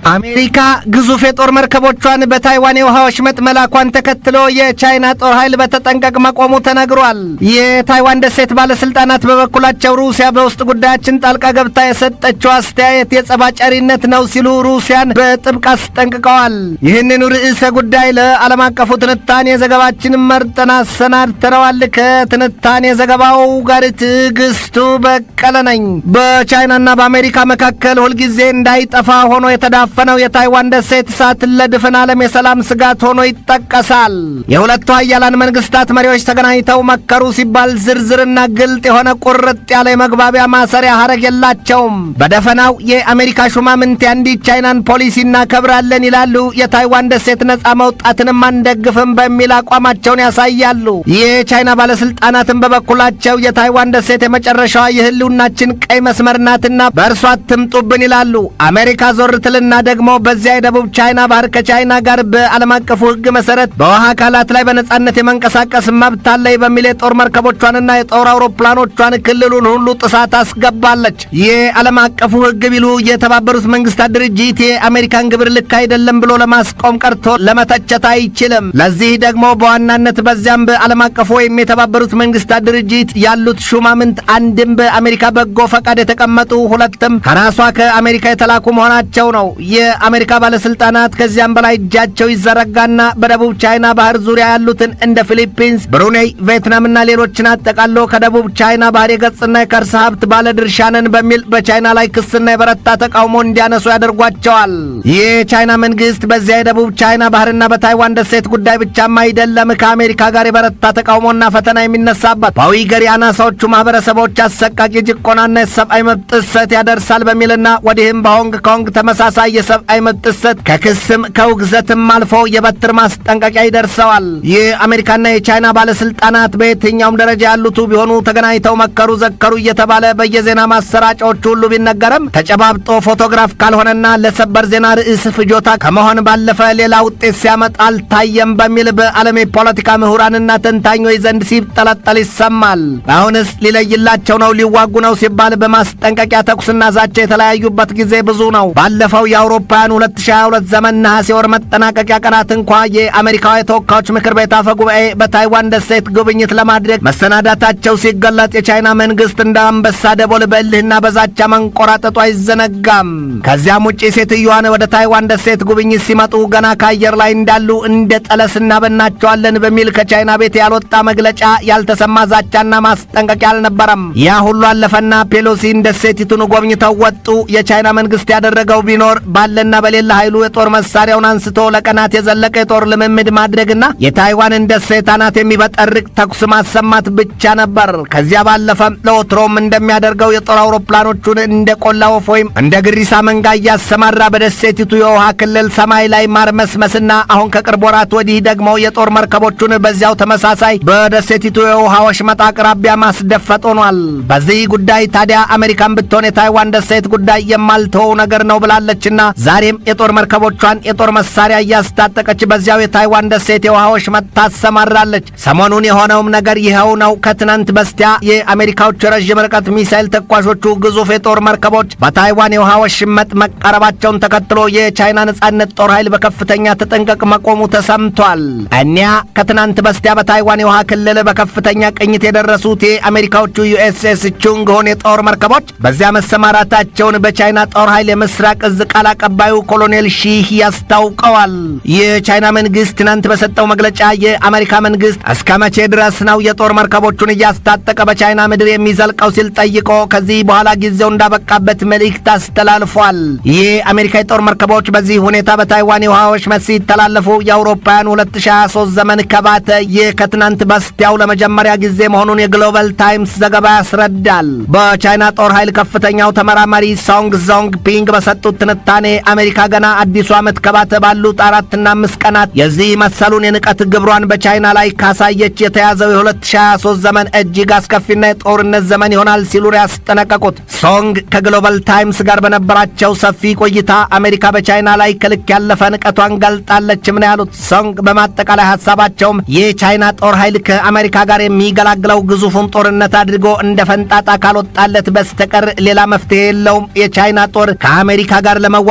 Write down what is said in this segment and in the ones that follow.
አሜሪካ ግዙፍ የጦር መርከቦቿን በታይዋን የውሃ ወሽመጥ መላኳን ተከትሎ የቻይና ጦር ኃይል በተጠንቀቅ መቆሙ ተነግሯል። የታይዋን ደሴት ባለስልጣናት በበኩላቸው ሩሲያ በውስጥ ጉዳያችን ጣልቃ ገብታ የሰጠችው አስተያየት የጸባጫሪነት ነው ሲሉ ሩሲያን በጥብቅ አስጠንቅቀዋል። ይህንኑ ርዕሰ ጉዳይ ለዓለም አቀፉ ትንታኔ ዘገባችን መርጠን አሰናድተነዋል። ከትንታኔ ዘገባው ጋር ትዕግስቱ በቀለ ነኝ። በቻይናና በአሜሪካ መካከል ሁልጊዜ እንዳይጠፋ ሆኖ የተዳፈነው የታይዋን ደሴት እሳት ለድፍን ዓለም የሰላም ስጋት ሆኖ ይጠቀሳል። የሁለቱ ሀያላን መንግስታት መሪዎች ተገናኝተው መከሩ ሲባል ዝርዝርና ግልጥ የሆነ ቁርጥ ያለ የመግባቢያ ማሰሪያ ሀረግ የላቸውም። በደፈናው የአሜሪካ ሹማምንት የአንዲት ቻይናን ፖሊሲ እናከብራለን ይላሉ። የታይዋን ደሴት ነጻ መውጣትንም አንደግፍም በሚል አቋማቸውን ያሳያሉ። የቻይና ባለስልጣናትን በበኩላቸው የታይዋን ደሴት የመጨረሻዋ የህልውናችን ቀይ መስመር ናትና በእርሷ አትምጡብን ይላሉ። አሜሪካ ዞር ትልና ደግሞ በዚያ የደቡብ ቻይና ባህር ከቻይና ጋር በዓለም አቀፉ ሕግ መሰረት በውሃ አካላት ላይ በነጻነት የመንቀሳቀስ መብት አለኝ በሚል የጦር መርከቦቿንና የጦር አውሮፕላኖቿን ክልሉን ሁሉ ጥሳት አስገባለች። የዓለም አቀፉ ሕግ ቢሉ የተባበሩት መንግስታት ድርጅት የአሜሪካን ግብር ልክ አይደለም ብሎ ለማስቆም ቀርቶ ለመተቸት አይችልም። ለዚህ ደግሞ በዋናነት በዚያም በዓለም አቀፉ ወይም የተባበሩት መንግስታት ድርጅት ያሉት ሹማምንት አንድም በአሜሪካ በጎ ፈቃድ የተቀመጡ ሁለትም ከራሷ ከአሜሪካ የተላኩ መሆናቸው ነው። የአሜሪካ ባለስልጣናት ከዚያም በላይ እጃቸው ይዘረጋና በደቡብ ቻይና ባህር ዙሪያ ያሉትን እንደ ፊሊፒንስ፣ ብሩኔይ፣ ቪየትናምና ሌሎችን አጠቃሎ ከደቡብ ቻይና ባህር የገጽና የከርሰ ሀብት ባለ ድርሻ ነን በሚል በቻይና ላይ ክስና የበረታ ተቃውሞ እንዲያነሱ ያደርጓቸዋል። የቻይና መንግስት በዚያ የደቡብ ቻይና ባህርና በታይዋን ደሴት ጉዳይ ብቻም አይደለም ከአሜሪካ ጋር የበረታ ተቃውሞና ፈተና የሚነሳበት በዊገር የአናሳዎቹ ማህበረሰቦች አሰቃቂ ጭቆናና የሰብአዊ መብት ጥሰት ያደርሳል በሚልና ወዲህም በሆንግ ኮንግ ተመሳሳይ የሰብአዊ መብት ጥሰት ከክስም ከውግዘትም አልፎ የበትር ማስጠንቀቂያ ይደርሰዋል። የአሜሪካና የቻይና ባለስልጣናት በየትኛውም ደረጃ ያሉቱ ቢሆኑ ተገናኝተው መከሩ ዘከሩ እየተባለ በየዜና ማሰራጫዎቹ ሁሉ ቢነገርም ተጨባብጦ ፎቶግራፍ ካልሆነና ለሰበር ዜና ርዕስ ፍጆታ ከመሆን ባለፈ ሌላ ውጤት ሲያመጣ አልታየም በሚል በዓለም የፖለቲካ ምሁራንና ተንታኞች ዘንድ ሲጠለጠል ይሰማል። አሁንስ ሊለይላቸው ነው ሊዋጉ ነው ሲባል በማስጠንቀቂያ ተኩስና ዛቻ የተለያዩበት ጊዜ ብዙ ነው። ባለፈው የአውሮፓውያን 2022 ዘመን ነሐሴ ወር መጠናቀቂያ ቀናት እንኳ የአሜሪካዊ የተወካዮች ምክር ቤት አፈ ጉባኤ በታይዋን ደሴት ጉብኝት ለማድረግ መሰናዳታቸው ሲገለጥ የቻይና መንግስት እንደ አንበሳ ደቦል በእልህና በዛቻ መንቆራጠጡ አይዘነጋም። ከዚያም ውጪ ሴትዮዋን ወደ ታይዋን ደሴት ጉብኝት ሲመጡ ገና ከአየር ላይ እንዳሉ እንደ ጠለስ እናበናቸዋለን በሚል ከቻይና ቤት ያልወጣ መግለጫ ያልተሰማ ዛቻና ማስጠንቀቂያ አልነበረም። ያ ሁሉ አለፈና ፔሎሲን ደሴቲቱን ጎብኝተው ወጡ። የቻይና መንግስት ያደረገው ቢኖር ባለና በሌላ ኃይሉ የጦር መሳሪያውን አንስቶ ለቀናት የዘለቀ የጦር ልምምድ ማድረግና የታይዋንን ደሴት አናት የሚበጠርቅ ተኩስ ማሰማት ብቻ ነበር። ከዚያ ባለፈም ለወትሮም እንደሚያደርገው የጦር አውሮፕላኖቹን እንደ ቆላ ወፍ ወይም እንደ ግሪሳ መንጋ እያሰማራ በደሴቲቱ የውሃ ክልል ሰማይ ላይ ማርመስመስና አሁን ከቅርብ ወራት ወዲህ ደግሞ የጦር መርከቦቹን በዚያው ተመሳሳይ በደሴቲቱ የውሃ ወሽመጥ አቅራቢያ ማስደፈጥ ሆኗል። በዚህ ጉዳይ ታዲያ አሜሪካን ብትሆን የታይዋን ደሴት ጉዳይ የማልተወው ነገር ነው ብላለችና ዛሬም የጦር መርከቦቿን የጦር መሳሪያ እያስታጠቀች በዚያው የታይዋን ደሴት የውሃ ወሽመጥ ታሰማራለች። ሰሞኑን የሆነውም ነገር ይኸው ነው። ከትናንት በስቲያ የአሜሪካዎቹ የረዥም ርቀት ሚሳይል ተኳሾቹ ግዙፍ የጦር መርከቦች በታይዋን የውሃ ወሽመጥ መቃረባቸውን ተከትሎ የቻይና ነጻነት ጦር ኃይል በከፍተኛ ተጠንቀቅ መቆሙ ተሰምቷል። እኒያ ከትናንት በስቲያ በታይዋን የውሃ ክልል በከፍተኛ ቅኝት የደረሱት የአሜሪካዎቹ ዩኤስኤስ ቹንግሆን የጦር መርከቦች በዚያ መሰማራታቸውን በቻይና ጦር ኃይል የምስራቅ እዝ ቃል አቀባዩ ኮሎኔል ሺህ ያስታውቀዋል። የቻይና መንግስት ትናንት በሰጠው መግለጫ የአሜሪካ መንግስት እስከ መቼ ድረስ ነው የጦር መርከቦቹን እያስታጠቀ በቻይና ምድር የሚዘልቀው ሲል ጠይቆ ከዚህ በኋላ ጊዜው እንዳበቃበት መልእክት አስተላልፏል። የአሜሪካ የጦር መርከቦች በዚህ ሁኔታ በታይዋን የውሃ ወሽመጥ ሲተላለፉ የአውሮፓውያን 2023 ዘመን ከባተ ይህ ከትናንት በስቲያው ለመጀመሪያ ጊዜ መሆኑን የግሎባል ታይምስ ዘገባ ያስረዳል። በቻይና ጦር ኃይል ከፍተኛው ተመራማሪ ሶንግ ዞንግ ፒንግ በሰጡት ትንታኔ አሜሪካ ገና አዲሱ ዓመት ከባተ ባሉት አራትና አምስት ቀናት የዚህ መሰሉን የንቀት ግብሯን በቻይና ላይ ካሳየች የተያዘው የ2023 ዘመን እጅግ አስከፊና የጦርነት ዘመን ይሆናል ሲሉ ያስጠነቀቁት ሶንግ ከግሎባል ታይምስ ጋር በነበራቸው ሰፊ ቆይታ አሜሪካ በቻይና ላይ ከልክ ያለፈ ንቀቷን ገልጣለችም ነው ያሉት። ሶንግ በማጠቃላይ ሀሳባቸውም የቻይና ጦር ኃይል ከአሜሪካ ጋር የሚገላግለው ግዙፉን ጦርነት አድርጎ እንደ ፈንጣጣ ካልወጣለት በስተቀር ሌላ መፍትሄ የለውም። የቻይና ጦር ከአሜሪካ ጋር ለመዋጋት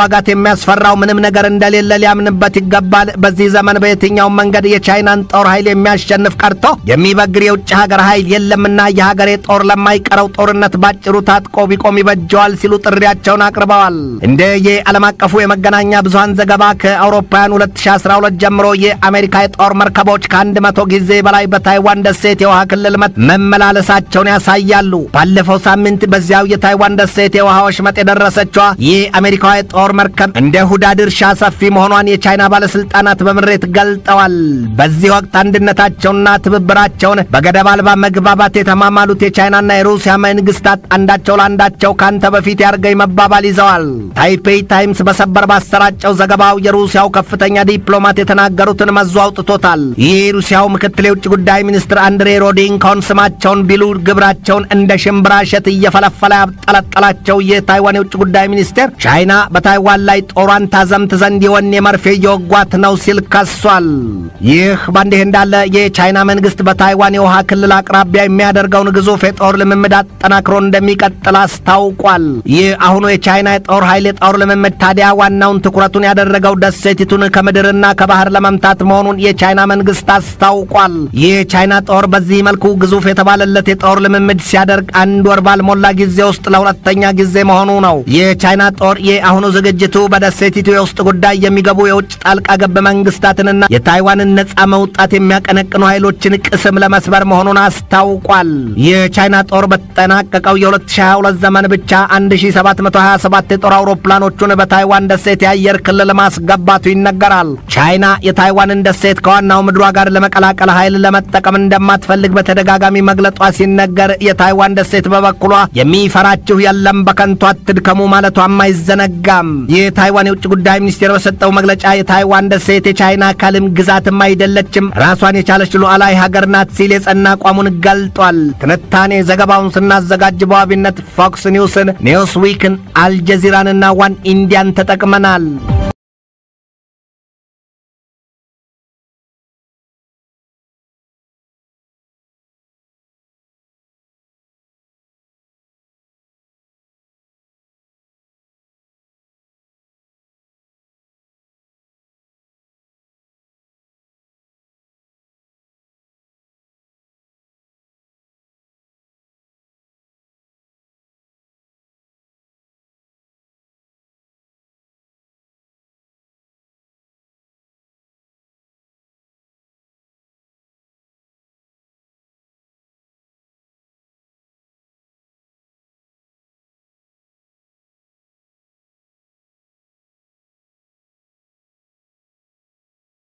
መዋጋት የሚያስፈራው ምንም ነገር እንደሌለ ሊያምንበት ይገባል። በዚህ ዘመን በየትኛውም መንገድ የቻይናን ጦር ኃይል የሚያሸንፍ ቀርቶ የሚበግር የውጭ ሀገር ኃይል የለምና የሀገሬ ጦር ለማይቀረው ጦርነት ባጭሩ ታጥቆ ቢቆም ይበጀዋል ሲሉ ጥሪያቸውን አቅርበዋል። እንደ የዓለም አቀፉ የመገናኛ ብዙሃን ዘገባ ከአውሮፓውያን 2012 ጀምሮ የአሜሪካ የጦር መርከቦች ከአንድ መቶ ጊዜ በላይ በታይዋን ደሴት የውሃ ክልል መመላለሳቸውን ያሳያሉ። ባለፈው ሳምንት በዚያው የታይዋን ደሴት የውሃ ወሽመጥ የደረሰችዋ የአሜሪካዋ የጦር መርከብ እንደ ሁዳድ እርሻ ሰፊ መሆኗን የቻይና ባለስልጣናት በምሬት ገልጠዋል። በዚህ ወቅት አንድነታቸውና ትብብራቸውን በገደብ አልባ መግባባት የተማማሉት የቻይናና የሩሲያ መንግስታት አንዳቸው ለአንዳቸው ካንተ በፊት ያርገኝ መባባል ይዘዋል። ታይፔይ ታይምስ በሰበር ባሰራጨው ዘገባው የሩሲያው ከፍተኛ ዲፕሎማት የተናገሩትን መዞ አውጥቶታል። ይህ የሩሲያው ምክትል የውጭ ጉዳይ ሚኒስትር አንድሬ ሮዴንኮን ስማቸውን ቢሉ ግብራቸውን እንደ ሽምብራ እሸት እየፈለፈለ ያብጠለጠላቸው የታይዋን የውጭ ጉዳይ ሚኒስቴር ቻይና በታይዋን ላይ ጦሯን ታዘምት ዘንድ የወኔ መርፌ እየወጓት ነው ሲል ከሷል። ይህ በእንዲህ እንዳለ የቻይና መንግስት በታይዋን የውሃ ክልል አቅራቢያ የሚያደርገውን ግዙፍ የጦር ልምምድ አጠናክሮ እንደሚቀጥል አስታውቋል። ይህ አሁኑ የቻይና የጦር ኃይል የጦር ልምምድ ታዲያ ዋናውን ትኩረቱን ያደረገው ደሴቲቱን ከምድርና ከባህር ለመምታት መሆኑን የቻይና መንግስት አስታውቋል። ይህ የቻይና ጦር በዚህ መልኩ ግዙፍ የተባለለት የጦር ልምምድ ሲያደርግ አንድ ወር ባልሞላ ጊዜ ውስጥ ለሁለተኛ ጊዜ መሆኑ ነው። የቻይና ጦር የአሁኑ ዝግጅቱ በደሴቲቱ የውስጥ ጉዳይ የሚገቡ የውጭ ጣልቃ ገብ መንግስታትንና የታይዋንን ነጻ መውጣት የሚያቀነቅኑ ኃይሎችን ቅስም ለመስበር መሆኑን አስታውቋል። የቻይና ጦር በተጠናቀቀው የ2022 ዘመን ብቻ 1727 የጦር አውሮፕላኖቹን በታይዋን ደሴት የአየር ክልል ማስገባቱ ይነገራል። ቻይና የታይዋንን ደሴት ከዋናው ምድሯ ጋር ለመቀላቀል ኃይል ለመጠቀም እንደማትፈልግ በተደጋጋሚ መግለጧ ሲነገር፣ የታይዋን ደሴት በበኩሏ የሚፈራችሁ የለም በከንቱ አትድከሙ ማለቷም አይዘነጋም። የታይዋን የውጭ ጉዳይ ሚኒስቴር በሰጠው መግለጫ የታይዋን ደሴት የቻይና አካልም ግዛትም አይደለችም፣ ራሷን የቻለች ሉዓላዊ ሀገር ናት ሲል የጸና አቋሙን ገልጧል። ትንታኔ ዘገባውን ስናዘጋጅ በዋቢነት ፎክስ ኒውስን፣ ኒውስ ዊክን፣ አልጀዚራንና ዋን ኢንዲያን ተጠቅመናል።